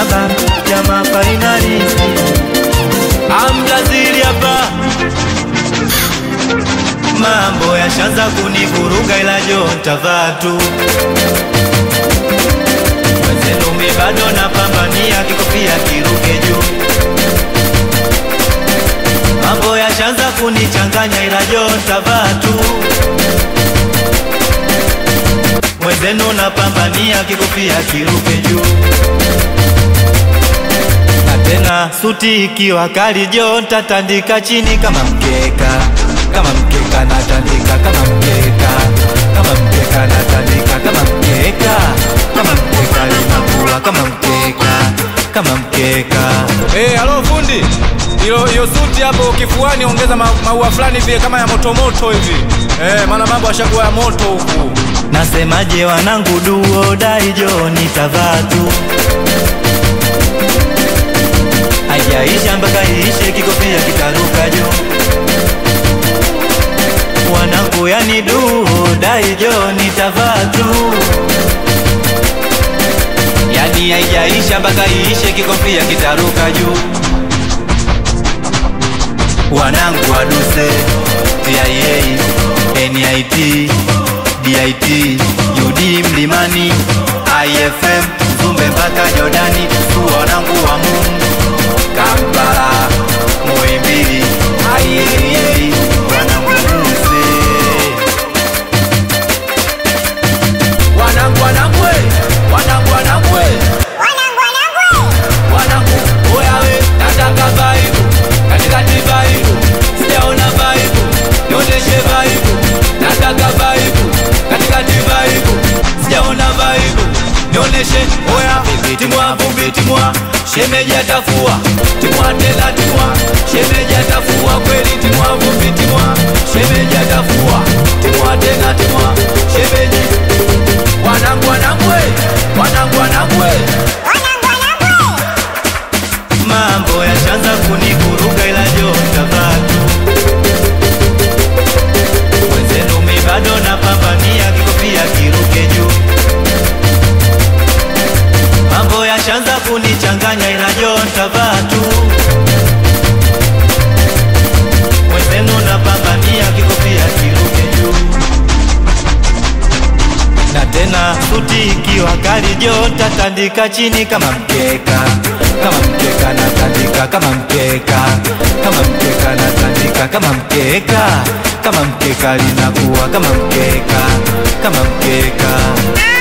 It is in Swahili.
baba jama fainalisti amjazili hapa mambo yashaanza kunivuruga ila jo ntavaa tu Mwenzenume bado napambania kikofia kiruke juu mambo yashaanza kunichanganya ila jo ntavaa tu mwenzenu napambania kikofia kiruke juu na tena suti ikiwa kali jo ntatandika chini kama mkeka kama mkeka natandika kama mkeka kama mkeka natandika kama mkeka kama mkeka linakuwa kama mkeka kama mkeka Eh, halo fundi. Hilo hiyo suti hapo kifuani ongeza ma, maua fulani vile kama ya moto moto hivi. Eh, maana mambo yashakuwa ya moto huku. Nasemaje wanangu duo dai jo nitavaa tu Haijaisha mpaka iishe kikofia kitaruka juu Wanangu yani duo dai jo nitavaa tu Yani haijaisha mpaka iishe kikofia kitaruka juu Wanangu waduse TIA NIT DIT UD Mlimani IFM Zumbe mpaka Jordani tu wanangu wa Mungu Kampala Muhimbili IAA wanangu Muse Wanangu wanangu we. Wanangu wanangu we. Wanangu oya we nataka vibe. Katikati vibe. Sijaona vibe. Nionyeshe vibe. Nataka vibe. Katikati vibe. Sijaona vibe. Nionyeshe oya timwa vumbi timwa shemeji atafua timwa tena timwa shemeji atafua kweli timwa vumbi timwa shemeji atafua timwa tena timwa shemeji wanangu wanangu we. wanangu wanangu we. Mambo yashaanza kunivuruga ila jo ntavaa tu Mwenzenu mi bado napambania kikofia kiruke juu Mambo yashaanza kunichanganya ila jo ntavaa tu Mwenzenu napambania kikofia kiruke juu na tena suti ikiwa kali jo tatandika chini kama mkeka kama mkeka natandika kama mkeka kama mkeka natandika kama mkeka kama mkeka linakuwa kama mkeka kama mkeka